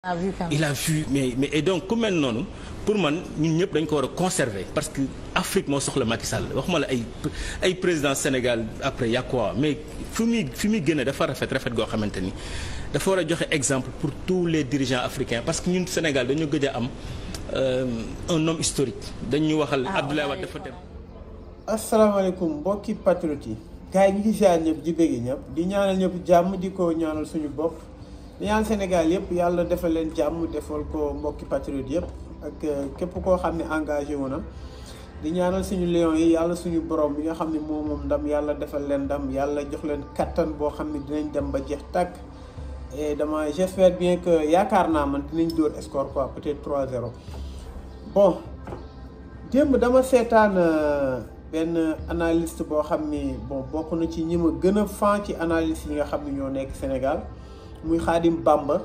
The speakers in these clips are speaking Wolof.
a vu quand même. il a vu mais mais et donc ku mel noonu pour man ñun ñëpp dañ ko war a conserver parce que Afrique moo soxla Macky Sall waxuma la ay ay président Sénégal après y a quoi mais fi muy fi muy gën a dafa rafet rafet goo xamante ni dafa war a joxe exemple pour tous les dirigeants africains parce que ñun Sénégal dañu gëj a am un homme historique dañu waxal Abdoulaye Wade dafa dem. asalaamaaleykum mbokki patriote yi gars yi ñu ngi ziar ñëpp di bëgg ñëpp di ñaanal ñëpp jàmm di ko ñaanal suñu bopp di ñaanal Sénégal yëpp yàlla defal leen jàmm defal ko mbokki patriote yëpp ak képp koo xam ne engagé wu na di ñaanal suñu lion yi yàlla suñu borom bi nga xam ne moom moom ndam yàlla defal leen ndam yàlla jox leen kattan boo xam ne dinañ dem ba jeex tàkk et dama j'espère bien que yaakaar naa man dinañ dóor score quoi peut-être 3-0 bon démb dama seetaan benn analyste boo xam ni bon bokk na ci ñi ma gën a fan ci analyste yi nga xam ne ñoo nekk Sénégal muy Xaadim Bamba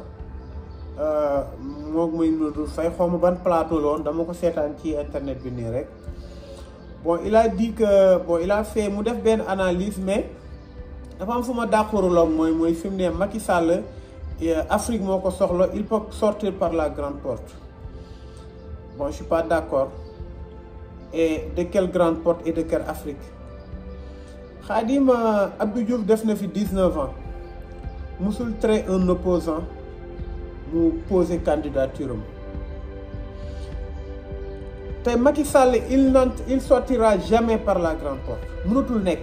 moom muy Nodou Faye xaw ma ban plateau la woon dama ko seetaan ci internet bi nii rek bon il a dit que bon il a fait mu def benn analyse mais dafa am fu ma d'accorduloon mooy mooy fi mu ne Macky Sall Afrique moo ko soxla il peut sortir par la grande porte bon je suis pas d'accord et de quelle grande porte et de quelle Afrique Khadim Abdou Diouf def na fi 19 ans musul trait un opposant mu poser candidature am te Macky Sall il n'en il sortira jamais par la grande porte mënatul nekk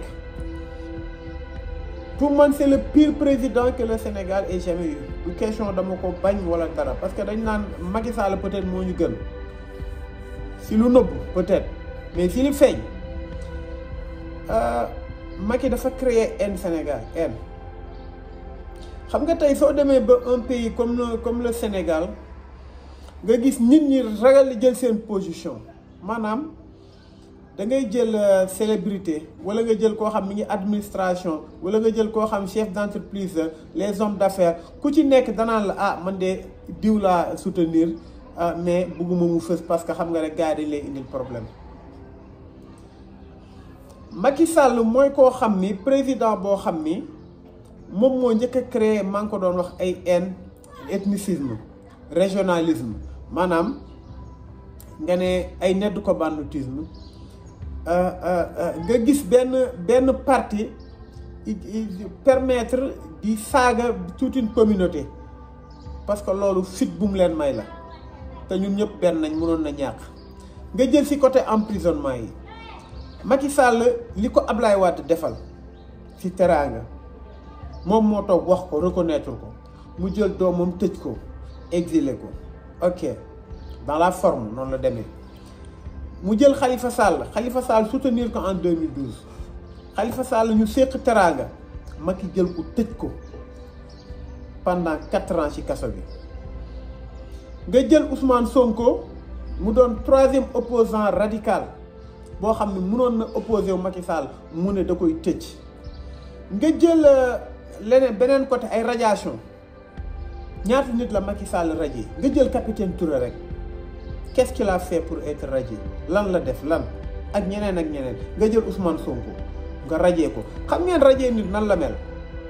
pour man c'est le pire président que le Sénégal ait jamais eu du question dama ko bañ wala dara parce que dañ naan Macky Sall peut-être moo ñu gën si lu nëbb peut-être mais si li feeñ Macky dafa créer haine Sénégal haine xam nga tey soo demee ba un pays comme le comme le Sénégal nga gis nit ñi ragal jël seen position maanaam da ngay jël célébrité wala nga jël koo xam mi ngi administration wala nga jël koo xam chef d'entreprise les hommes d'affaires ku ci nekk danaan la ah man de diw laa soutenir mais bëgguma mu fës parce que xam nga rek gars yi dañ lay indil problème Macky Sall mooy koo xam ni président boo xam ni moom moo njëkk a créé maa ngi ko doon wax ay haine ethnicisme régionalisme maanaam nga ne ay nedd ko banditisme nga gis benn benn parti permettre di saaga toute une communauté parce que loolu fit bu mu leen may la te ñun ñëpp benn nañ mënoon na ñàkk nga jël ci côté emprisonnement yi Macky Sall li ko Ablaye Wade defal ci teraanga moom moo toog wax ko reconnaître ko mu jël doomam tëj ko exilé ko ok dans la forme noonu la demee mu jël Khalifa Sall Khalifa Sall soutenir ko en 2012 Khalifa Sall ñu séq teraanga Macky jël ko tëj ko pendant quatre ans ci kaso bi nga jël Ousmane Sonko mu doon troisième opposant radical boo xam ne mënoon na opposé wu Macky Sall mu ne da koy tëj nga jël leneen beneen côté ay radiation ñaata nit la Macky Sall radié nga jël capitaine Touré rek qu'est-ce qu'il a fait pour être radié lan la def lan ak ñeneen ak ñeneen nga jël Ousmane Sonko nga radié ko xam ngeen radié nit nan la mel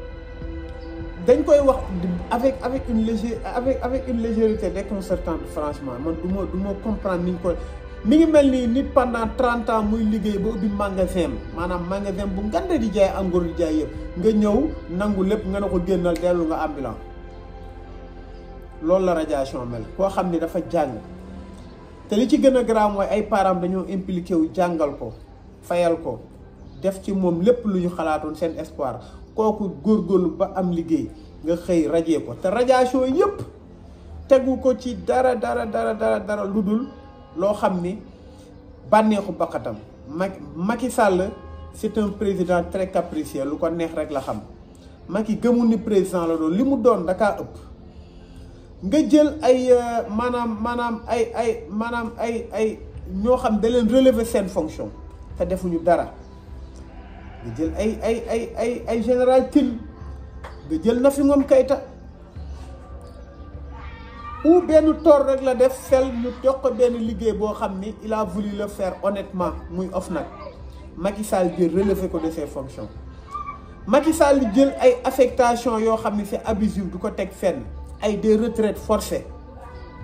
dañ koy wax avec avec une légère avec avec une légèreté déconcertante franchement man du ma du ma comprendre ni ñu koy mi ngi mel ni nit pendant trente ans muy liggéey ba ubbi magasin maanaam magasin bu ngande di jaay en gros di jaay yëpp nga ñëw nangu lépp nga ne ko génnal dellu nga ambulant loolu la radiation mel koo xam ni dafa jàng te li ci gën a grave mooy ay parents dañoo impliqué wu jàngal ko fayal ko def ci moom lépp lu ñu xalaatoon seen espoir kooku góorgóorlu ba am liggéey nga xëy radié ko te radiation yëpp tegu ko ci dara dara dara dara dara lu dul loo xam ni bànneexu bakkatam Macky Macky Sall c'est un président très capricieux lu ko neex rek la xam Macky gëmul ni président la doon li mu doon dakaa ëpp nga jël ay maanaam maanaam ay ay maanaam ay ay ñoo xam da leen relever seen fonction te defuñu dara nga jël ay ay ay ay ay général Tine nga jël Nafi Ngom Keïta ou benn toor rek la def fel ñu jox ko benn liggéey boo xam ni il a voulu le faire honnêtement muy OFNAC Macky Sall jël relever ko de ses fonctions Macky Sall jël ay affectation yoo xam ne c'est abusif du ko teg fenn ay des retraites forcées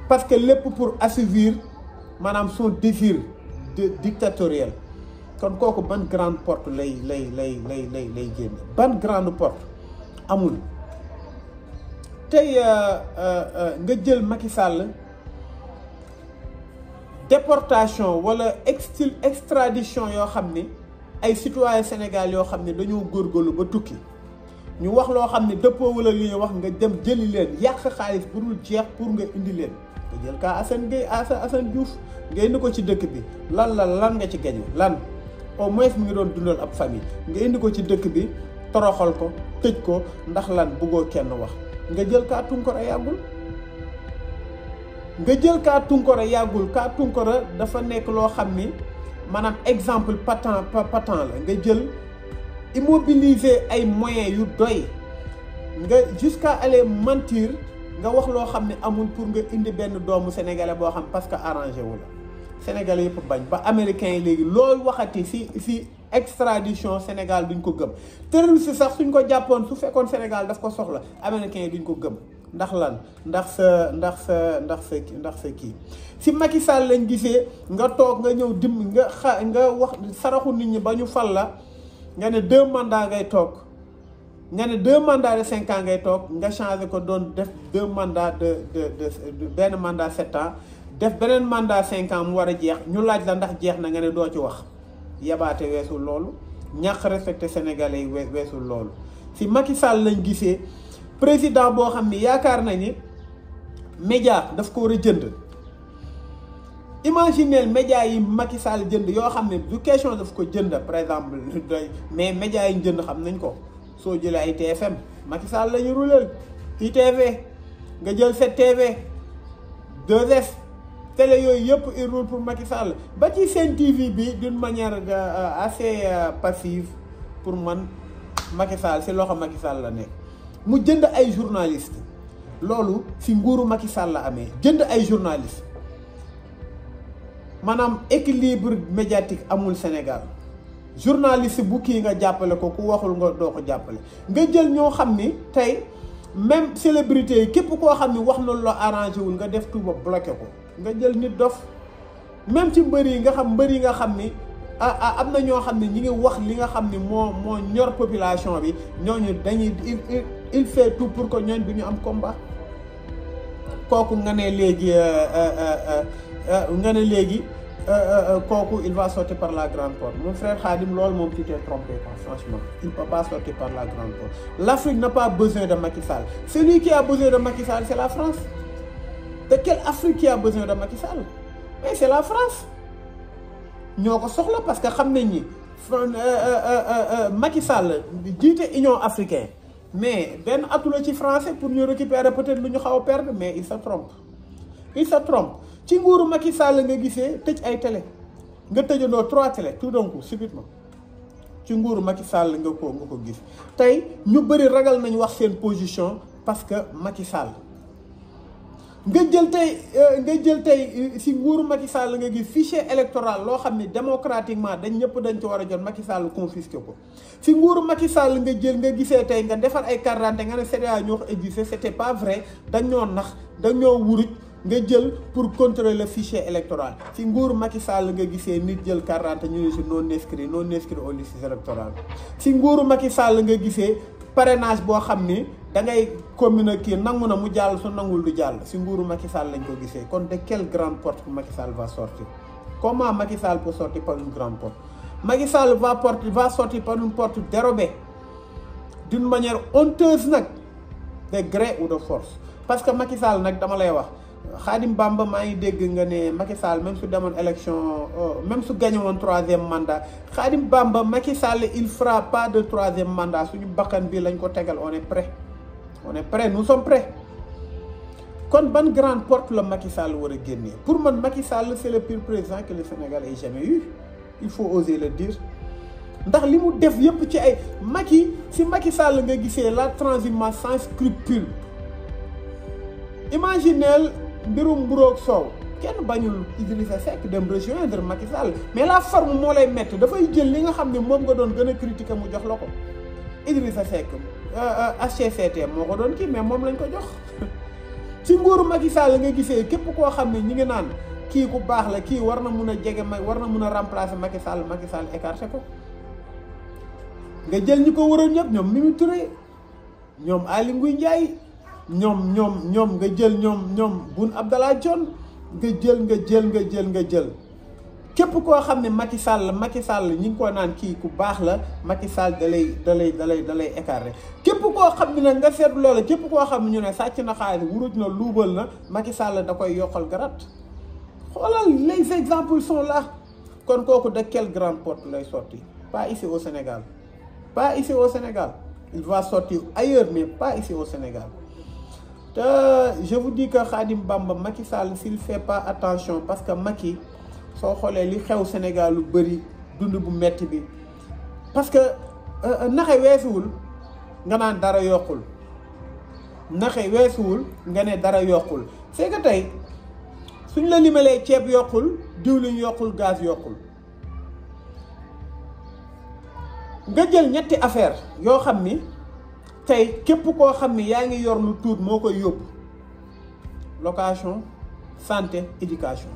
parce que lépp pour assouvir maanaam son désir de dictatorial kon kooku ban grande porte lay lay lay lay lay lay génn ban grande porte amul tey nga jël Macky Sall déportation wala extil extradition yoo xam ni ay citoyen Sénégal yoo xam ne dañoo góorgóorlu ba tukki ñu wax loo xam ne dëppoo wala li wax nga dem jëli leen yàq xaalis bu dul jeex pour nga indi leen nga jël kaa Assane Gueye Assane Diouf nga indi ko ci dëkk bi lan la lan nga ci gañu lan au moins mu ngi doon dundal ab famille nga indi ko ci dëkk bi toroxal ko tëj ko ndax lan buggoo kenn wax nga jël kaa Tunkara yàggul nga jël kaa Tunkara yàggul kaa Tunkara dafa nekk loo xam ni maanaam exemple patent patent la nga jël immobiliser ay moyens yu doy nga jusqu'à aller mentir nga wax loo xam ne amul pour nga indi benn doomu sénégalais boo xam parce que arrangé wu la sénégalais yëpp bañ ba américains yi léegi loolu waxati si si extradition Sénégal duñ ko gëm terroriste sax suñ ko jàppoon su fekkoon Sénégal daf ko soxla américains yi duñ ko gëm ndax lan ndax sa ndax sa ndax sa ndax sa kii si Macky Sall lañ gisee nga toog nga ñëw dim nga xa nga wax saraxu nit ñi ba ñu fal la nga ne deux mandats ngay toog nga ne deux mandats de cinq ans ngay toog nga changé ko doon def deux mandats de de de benn mandat sept ans def beneen mandat cinq ans mu war a jeex ñu laaj la ndax jeex na nga ne doo ci wax yabaate weesul loolu ñàkk respecté sénégalais yi weesul loolu si Macky Sall lañ gisee président boo xam ni yaakaar na ni média daf ko war a jënd imaginez média yi Macky Sall jënd yoo xam ne du question daf ko jënd par exemple doy mais média yi ñu jënd xam nañ ko soo jëlee ay TFM Macky Sall la ñu ruleel ITV nga jël 7TV 2S télé yooyu yëpp il roule pour Macky Sall ba ci Sen TV bi d'une manière assez passive pour man Macky Sall si loxo Macky Sall la nekk mu jënd ay journaliste loolu si nguuru Macky Sall la amee jënd ay journaliste maanaam équilibre médiatique amul Sénégal journaliste bu kii nga jàppale ko ku waxul nga doo ko jàppale nga jël ñoo xam ni tey même célébrité yi képp koo xam ni wax na lu la arrangé wul nga def tuba bloqué ko nga jël nit dof même ci mbër yi nga xam mbër yi nga xam ni ah am na ñoo xam ne ñi ngi wax li nga xam ni moo moo ñor population bi ñooñu dañuy il il fait tout pour que ñooñ du ñu am combat kooku nga ne léegi nga ne léegi kooku il va sortir par la grande porte mon frère Khadim loolu moom tu t'es trompé quoi franchement il ne peut pas sortir par la grande porte l'Afrique n'a pas besoin de Macky Sall celui qui a besoin de Macky Sall c'est la France de quelle Afrique qui a besoin de Macky Sall mais c'est la France ñoo ko soxla parce que xam nañ ni Macky Sall jiite Union africaine mais benn atu la ci français pour ñu récupérer peut-être lu ñu xaw a perdre mais il se trompe il se trompe ci nguuru Macky Sall nga gisee tëj ay télé nga tëjandoo trois télé tout d'un coup subitement ci nguuru Macky Sall nga ko nga ko gis tey ñu bëri ragal nañ wax seen position parce que Macky Sall nga jël tey nga jël tey si nguuru Macky Sall nga gis fichier électoral loo xam ni démocratiquement dañ ñëpp dañ ci war a jot Macky Sall confisqué ko si nguuru Macky Sall nga jël nga gisee tey nga defar ay carte d'identité nga ne CEDEAO ñoo ko existé c'était pas vrai dañoo nax dañoo wuruj nga jël pour contrôler le fichier électoral si nguuru Macky Sall nga gisee nit jël carte d'identité ñu ne si non inscrit non inscrit aux listes électorales si nguuru Macky Sall nga gisee parrainage boo xam ni da ngay communiquer nangu na mu jàll su nangul du jàll si nguuru Macky Sall lañ ko gisee kon de quelle grande porte que Macky Sall va sortir comment Macky Sall peut sortir par une grande porte Macky Sall va porter va sortir par une porte dérobée d'une manière honteuse nag de gré ou de force parce que Macky Sall nag dama lay wax Khadim Bamba maa ngi dégg nga ne Macky Sall même su demoon élection même su gagné woon troisième mandat Khadim Bamba Macky Sall il fera pas de troisième mandat suñu bakkan bi lañ ko tegal on est prêt on est prêt nous sommes prêts kon ban grande porte la Macky Sall war a génnee pour man Macky Sall c'est le pire président que le Sénégal ait jamais eu il faut oser le dire ndax li mu def yépp ci ay Macky si Macky Sall nga gisee la transhumance sans scrupule imaginez mbirum mburoog soow kenn bañul Idrissa Seck dem rejoindre Macky Sall mais la forme moo lay métti dafay jël li nga xam ne moom nga doon gën a critiquer mu jox la ko Idrissa Seck HCCT moo ko doon kii mais moom lañ ko jox ci nguuru Macky Sall nga gisee képp koo xam ne ñi ngi naan kii ku baax la kii war na mun a jege ma war na mun a remplacer Macky Sall Macky Sall écarté ko nga jël ñi ko waroon ñëpp ñoom Mimi Touré ñoom Aly Ngouille Ndiaye ñoom ñoom ñoom nga jël ñoom ñoom Boun Abdallah Dionne nga jël nga jël nga jël nga jël képp koo xam ne Macky Sall Macky Sall ñi ngi ko naan kii ku baax la Macky Sall da lay da lay da lay da lay écarté képp koo xam ne nag nga seet loola képp koo xam ne ñu ne sàcc na xaalis wuruj na luubal na Macky Sall da koy yokkal garat xoolal les exemples sont là kon kooku de quelle grande porte lay sorti pas ici au Sénégal pas ici au Sénégal il va sortir ailleurs mais pas ici au Sénégal te je vous dis que Khadim Bamba Macky Sall s'il fait pas attention parce que Macky soo xoolee li xew Sénégal lu bëri dund bu metti bi parce que naxe weesuwul nga naan dara yokkul naxe weesuwul nga ne dara yokkul c'est que tey suñ la limalee ceeb yokkul diwlin yokkul gaz yokkul nga jël ñetti affaire yoo xam ni tey képp koo xam ni yaa ngi yor lu tuut moo koy yóbbu location santé éducation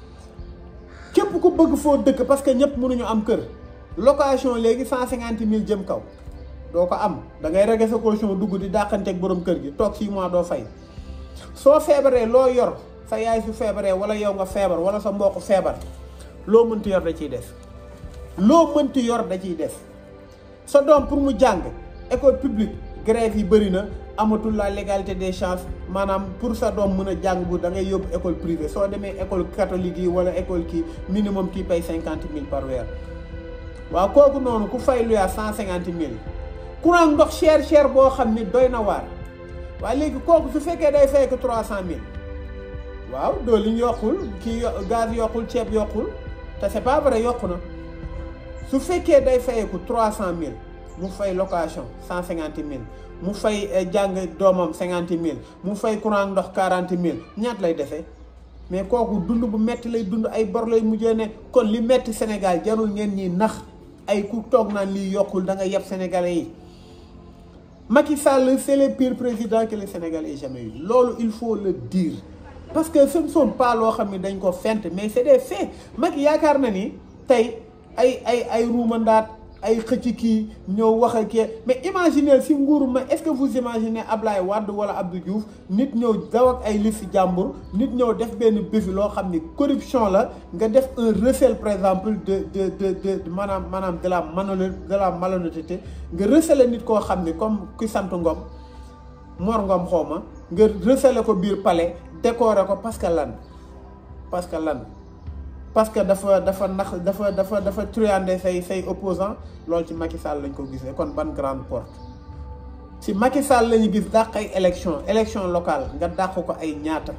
képp ku bëgg foo dëkk parce que ñëpp mënuñu am kër location léegi cent cinquante mille jëm kaw doo ko am da ngay rege sa caution dugg di dàqanteeg borom kër gi toog six mois doo fay soo feebaree loo yor sa yaay su feebaree wala yow nga feebar wala sa mbokk feebar loo mënti yor da ciy des loo mënti yor da ciy des sa doom pour mu jàng école publique grève yi bëri na amatul la légalité des chances maanaam pour sa doom mën a jàng bu da ngay yóbbu école privée soo demee école catholique yi wala école kii minimum kii pay cinquante mille par weer waaw kooku noonu ku fay lu yaa cent cinquante mille courant ndox cher cher boo xam ni doy na waar waaye léegi kooku su fekkee day fay ko trois cent mille waaw dooliñ yokkul kii gaz yokkul ceeb yokkul te c'est pas vrai yokku na su fekkee day fayeeku trois cent mille mu fay location cent cinquante mille mu fay jàng doomam cinquante mille mu fay courant ndox quarante mille ñaat lay defee mais kooku dund bu metti lay dund ay bor lay mujjee ne kon li metti Sénégal jarul ngeen ñi nax ay ku toog naan lii yokkul da nga yeb sénégalais yi Macky Sall c'est le pire président que le Sénégal ait jamais eu loolu il faut le dire parce que ce ne sont pas loo xam ne dañ ko fent mais c'est des faits Macky yaakaar na ni tey ay ay ay ruumandaat ay xëcc kii ñëw wax ak kii mais imaginez si nguuru ma est-ce que vous imaginez Ablaye Wade wala Abdou Diouf nit ñëw daw ak ay liste jàmbur nit ñëw def benn béfi loo xam ni corruption la nga def un recel par exemple de de de de maanaam maanaam de la malhonnêteté de la malhonnêteté nga recel nit koo xam ni comme ki sant Ngom Mor Ngom xaw ma nga recel ko biir palais décorer ko parce que lan parce que lan. parce que dafa dafa nax dafa dafa dafa truander say say opposant loolu ci Macky Sall lañ ko gisee kon ban grande porte si Macky Sall la ñu gis dàq ay élection élection locale nga dàq ko ay ñaata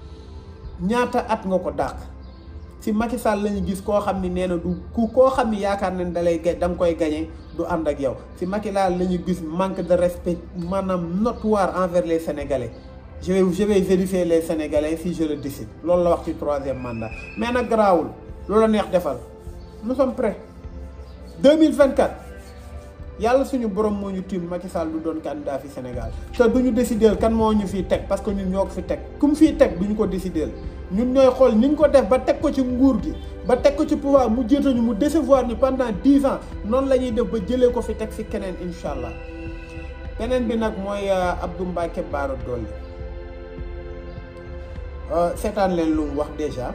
ñaata at nga ko dàq si Macky Sall la ñu gis koo xam ni nee na du ku koo xam ni yaakaar nañ da lay da nga koy gañe du ànd ak yow si Macky Sall la ñu gis manque de respect maanaam notoire envers les Sénégalais je vais je vais vérifier les Sénégalais si je le décide loolu la wax ci troisième mandat mais nag garaawul loolu la neex defal nous sommes prêts 2024 yàlla suñu borom moo ñu tiim Macky Sall du doon candidat fi Sénégal te du ñu décider kan moo ñu fiy teg parce que ñun ñoo ko fi teg ku mu fiy teg du ñu ko décider ñun ñooy xool ni ñu ko def ba teg ko ci nguur gi ba teg ko ci pouvoir mu jiituñu mu décevoir ñu pendant dix ans noonu la ñuy def ba jëlee ko fi teg fi keneen incha allah beneen bi nag mooy Abdou Mbacké Bara Dolly seetaan leen lu mu wax déjà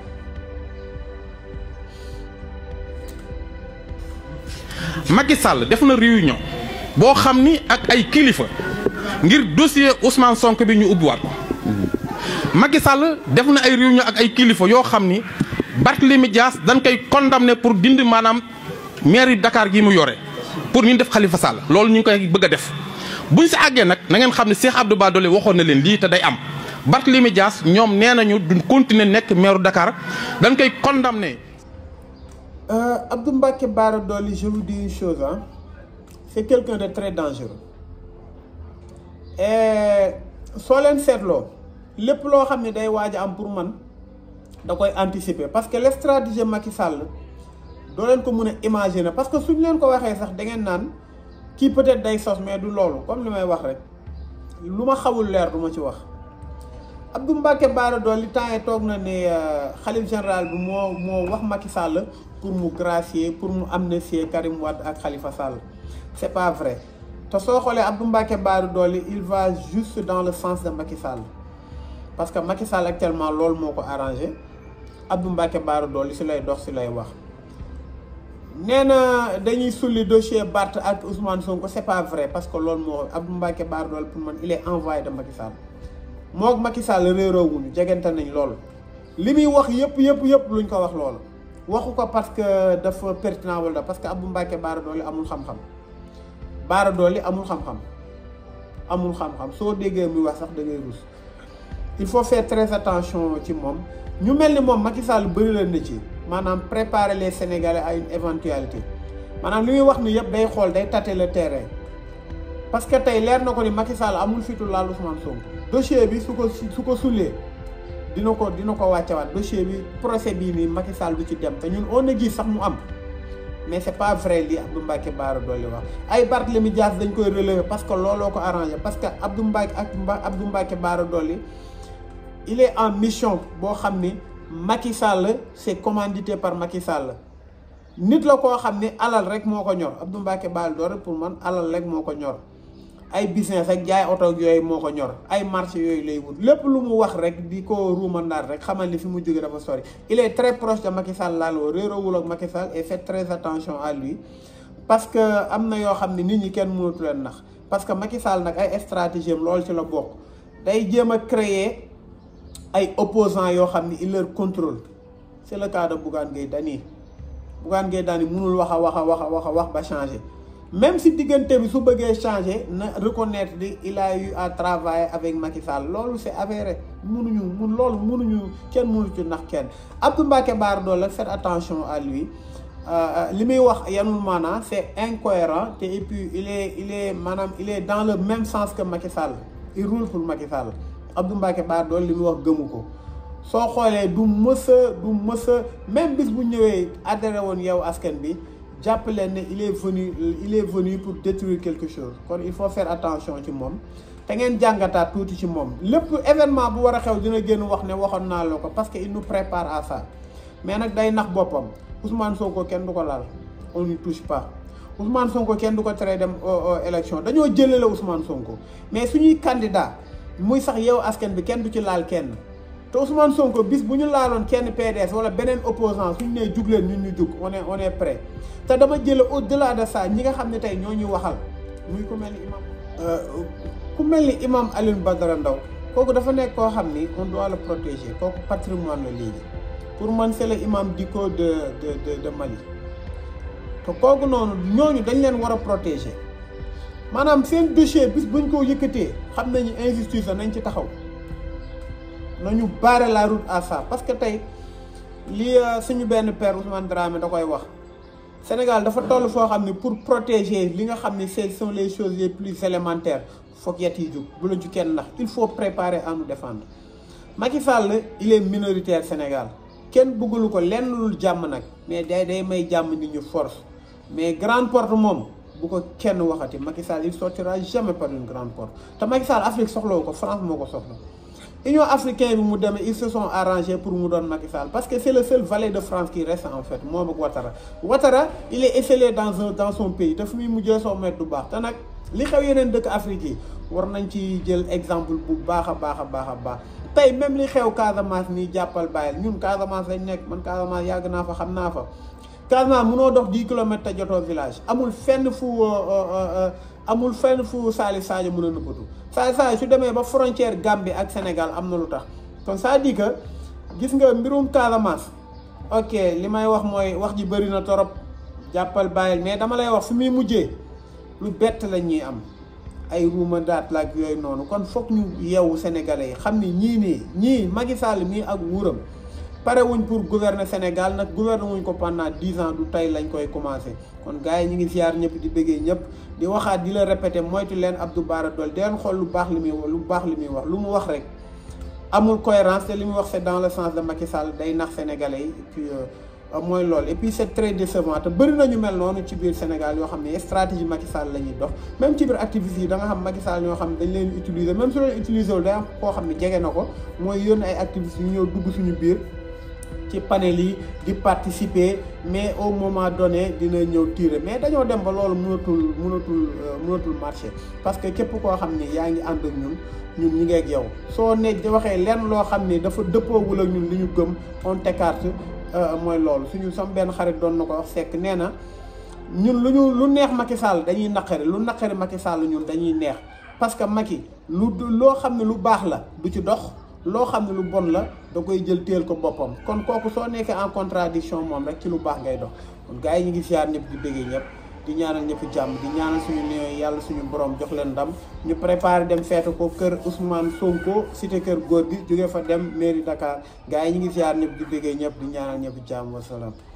Macky Sall def na réunion boo xam ni ak ay kilifa ngir dossier Ousmane Sonko bi ñu ubbiwaat ko Macky Sall def na ay réunion ak ay kilifa yoo xam ni Barthélémy Dias dañ koy condamné pour dindi maanaam mairie Dakar gi mu yore pour ñu def Khalifa Sall loolu ñu ngi koy bëgg a def buñ si àggee nag na ngeen xam ne Cheikh Abdou Bara Dolly waxoon na leen lii te day am Barthélémy Dias ñoom nee nañu duñ continuer nekk maire Dakar dañ koy condamné. Abdou Mbacké Bara Dolly je vous dis une chose ah c'est quelqu'un de très dangereux et soo leen seetloo lépp loo xam ne day waaj a am pour man da koy anticiper parce que le stratégie Macky Sall doo leen ko mën a imaginer parce que suñ leen ko waxee sax da ngeen naan kii peut-être day sos mais du loolu comme li may wax rek lu ma xawul leer du ma ci wax Abdou Mbacké Bara Dolly temps yi toog na ne xalif général bi moo moo wax Macky Sall pour mu gracier pour mu amnistier Karim Wade ak Khalifa Sall c'est pas vrai te soo xoolee Abdou Mbacké Bara Dolly il va juste dans le sens de Macky Sall parce que Macky Sall actuellement loolu moo ko arrangé Abdou Mbacké Bara Dolly si lay dox si lay wax nee na dañuy sulli dossier Barth ak Ousmane Sonko c'est pas vrai parce que loolu moo Abdou Mbacké Bara Dolly pour man il est envoyé de Macky Sall moo Macky Sall réeroowuñu jegante nañ loolu li muy wax yëpp yëpp yëpp luñ ko wax loolu waxu ko parce que dafa pertinent wala parce que Abdou Mbacké Bara Dolly amul xam-xam Bara Dolly amul xam-xam amul xam-xam soo déggee muy wax sax da ngay rus il faut faire très attention ci moom ñu mel ni moom Macky Sall bëri leen na ci maanaam préparer les Sénégalais à une éventualité maanaam li muy wax ni yëpp day xool day tâter le terrain parce que tey leer na ko ni Macky Sall amul fitu laal Ousmane Sonko dossier bi su ko su ko sullee dina ko dina ko wàccewaat dossier bi procès bii nii Macky Sall du ci dem te ñun on a gis sax mu am mais c'est pas vrai li Abdou Mbacké Bara Dolly wax ay Barthélémy Dias dañ koy relever parce que looloo ko arrangé parce que Abdou Mbacké ak Abdou Mbacké Bara Dolly il est en mission boo xam ni Macky Sall c'est commandité par Macky Sall nit la koo xam ni alal rek moo ko ñor Abdou Mbacké Bara Dolly pour man alal rek moo ko ñor ay business ak jaay oto yooyu moo ko ñor ay marché yooyu lay wut lépp lu mu wax rek di ko ruumandaat rek xamal ni fi mu jóge dafa sori il est très proche de Macky Sall laaloo réeroowul ak Macky Sall et faites très attention à lui parce que am na yoo xam ne nit ñi kenn mënatu leen nax parce que Macky Sall nag ay stratégie am loolu ci la bokk day jéem a créer ay opposants yoo xam ni il leur contrôle c'est le cas de Bougane Gueye Dany Bougane Gueye Dany mënul wax a wax a wax a wax a wax ba changer même si diggante bi su bëggee changer na reconnaître di il a eu à travailler avec Macky Sall loolu c'est avéré mënuñu mun loolu mënuñu kenn mënu ci nax kenn Abdou Mbacké Bara Dolly faites attention à lui li muy wax yanul maanaam c'est incohérent te et puis il est il est maanaam il est dans le même sens que Macky Sall il roule pour Macky Sall Abdou Mbacké Bara Dolly li muy wax gëmu ko soo xoolee du mësa du mësa même bis bu ñëwee adhéré woon yow askan bi jàpp leen ne il est venu il est venu pour détruire quelque chose kon il faut faire attention ci moom te ngeen jàngataat tuuti ci moom lépp événement bu war a xew dina génn wax ne waxoon naa la ko parce que il nous prépare à ça mais nag day nax boppam Ousmane Sonko kenn du ko laal on n'y touche pas Ousmane Sonko kenn du ko tere dem élection dañoo jëlale Ousmane Sonko mais suñuy candidat muy sax yow askan bi kenn du ci laal kenn te Ousmane Sonko bis bu ñu laaloon kenn PDS wala beneen opposant suñu nee jug leen ñun ñu jug on est on est prêt te dama jële au delà de ça ñi nga xam ne tey ñoo ñuy waxal muy ku mel ni imam ku mel ni imam Alioune Badara Ndao kooku dafa nekk koo xam ni on doit le protéger kooku patrimoine la léegi pour man c'est le imam Dicko de de de de Mali te kooku noonu ñooñu dañ leen war a protéger maanaam seen dossier bis buñ ko yëkkatee xam nañu injustice la nañ ci taxaw nañu barrer la route à ça parce que tey li suñu benn père Ousmane Dramé da koy wax Sénégal dafa toll foo xam ne pour protéger li nga xam ne ce sont les choses les plus élémentaires foog yet yi jóg bu la ci kenn ndax il faut préparer à nous défendre Macky Sall il est minoritaire Sénégal kenn bëggulu ko lenn lul jàmm nag mais day day may jàmm nit ñu force mais grande porte moom bu ko kenn waxati Macky Sall il sortira jamais par une grande porte te Macky Sall Afrique soxlawu ko France moo ko soxla Union africaine bi mu demee ils se sont arrangés pour mu doon Macky Sall parce que c'est le seul valet de France qui reste en fait moom ak Ouattara Ouattara il est esselé dans un dans son pays te fu muy mujjee soo met du baax te nag li xew yeneen dëkk Afrique yi war nañ ci jël exemple bu baax a baax a baax a baax tey même li xew Casamance nii jàppal bàyyil ñun Casamance lañ nekk man Casamance yàgg naa fa xam naa fa Casamance munoo dox 10 kilomètres te jotoo village amul fenn fu amul fenn fu Salif Sadio mën a nëbbatu Salif Sadio su demee ba frontière Gambie ak Sénégal am na lu tax kon ça dit que gis nga mbirum Casamance ok li may wax mooy wax ji bëri na torop jàppal bàyyil mais dama lay wax fi muy mujjee lu bett la ñuy am ay ruuma daat laak yooyu noonu kon foog ñu yeewu sénégalais yi xam ni ñii nii ñii Macky Sall mii ak wuuram pare wuñ pour gouverner Sénégal nag gouverner wuñ ko pendant dix ans du tey lañ koy commencer kon gars yi ñu ngi ziar ñëpp di bëggee ñëpp di waxaat di la répéter moytu leen Abdou Bara Dolly di leen xool lu baax li muy wax lu baax li muy wax lu mu wax rek amul cohérence te li muy wax c'est dans le sens de Macky Sall day nax sénégalais yi et puis mooy loolu et puis c'est très décevant te bëri nañu mel noonu ci biir Sénégal yoo xam ne stratégie Macky Sall la ñuy dox même ci biir activistes yi da nga xam Macky Sall ñoo xam ne dañ leen utiliser même su leen utiliser wul day am koo xam ne jege na ko mooy yónni ay activistes yu ñëw dugg suñu biir ci panel yi di participer mais au moment donné dina ñëw tirer mais dañoo dem ba loolu mënatul mënatul mënatul marché parce que képp koo xam ne yaa ngi ànd ak ñun ñun ñi ngi ak yow soo ne waxee lenn loo xam ne dafa dëppoowul ak ñun li ñu gëm on t'écarte mooy loolu suñu sam benn xarit doon na ko wax fekk nee na ñun lu ñu lu neex Macky Sall dañuy naqari lu naqari Macky Sall ñun dañuy neex parce que Macky lu loo xam ne lu baax la du ci dox loo xam ne lu bon la da koy jël téel ko boppam kon kooku soo nekkee en contradiction moom rek ci lu baax ngay dox kon gars yi ñu ngi siyaar ñëpp di bëggee ñëpp di ñaanal ñëpp jàmm di ñaanal suñu néew yàlla suñu borom jox leen ndam ñu préparé dem feetu ko kër Ousmane Sonko cité kër góor gi jóge fa dem mairie Dakar gars yi ñu ngi siyaar ñëpp di bëggee ñëpp di ñaanal ñëpp jàmm wasalaam